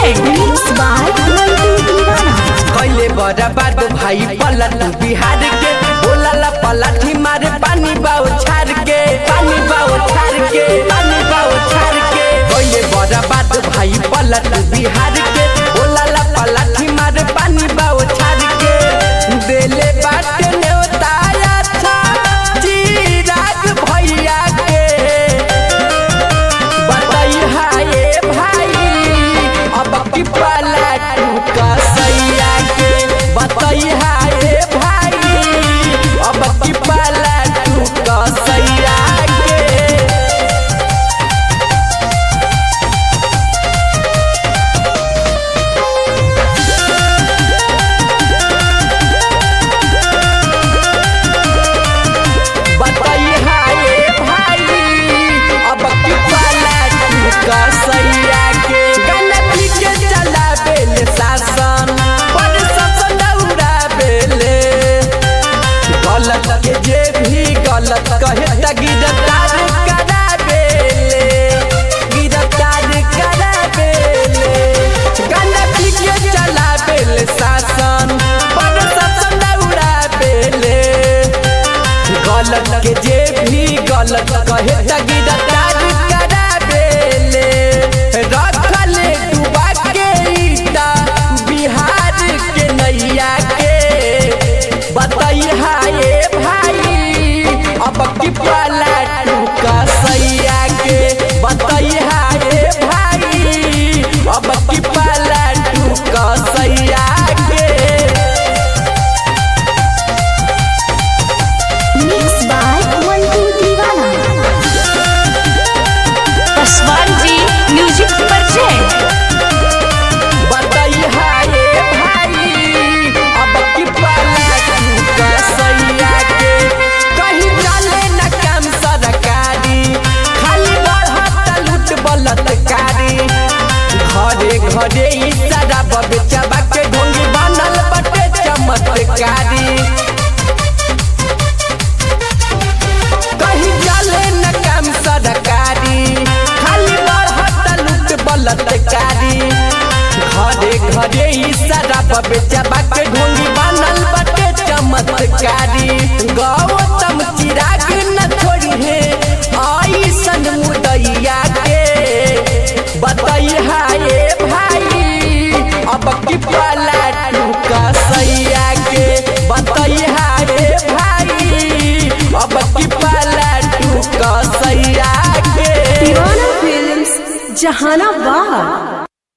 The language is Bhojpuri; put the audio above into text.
present Mixed by Mantu Divana. कैले बर्बाद भाई पलट बिहार के बोला पलाठी मारे पानी बाओ छार के पानी बाओ छार के पानी बाओ छार के कैले बर्बाद भाई पलट बिहार के बोला पलाठी मारे पानी बाओ छार के देले बाटे न्योताया था चिराग भैया के बताई हाय भाई अब की पलटू कसैया के बताई हाय भाई अब की पलटू कसैया के बताई हाय भाई अब की पलटू कसैया के गलती के चला बेले शासन पर शासन दौड़ा बेले गलत के जे भी गलत कहे त गिरफ्तार करा बेले गिरफ्तार करा बेले गलती के चला बेले शासन पर शासन दौड़ा बेले गलत के जे भी गलत कहे त गिरफ्तार करा बेले रखले डुबा के ईटा बिहार के नैया के बताई हाय भाई अब की पलटू कसैया के बताई हाय भाई अब की पलटू कसैया के Mixed by Mantu Divana. Paswan ji Music present बताई हाय भाई अब की पलटू कसैया के कहीं चले न काम सरकारी खाली बढ़त लूट बलतकारी घरे घरे ई सारा बबेचबा के ढोंगी बनल बटे चमत्कारी कहीं चले न काम सरकारी खाली बढ़त लूट बलतकारी घरे घरे ई सारा बबेचबा के ढोंगी बनल बटे चमत्कारी गौतम चिराग न छोड़ी है आई सन मुदैया के बताई हाय भाई अब की पलटू कसैया के बताई हाय भाई अब की पलटू कसैया के Divana Films, Jahanabad.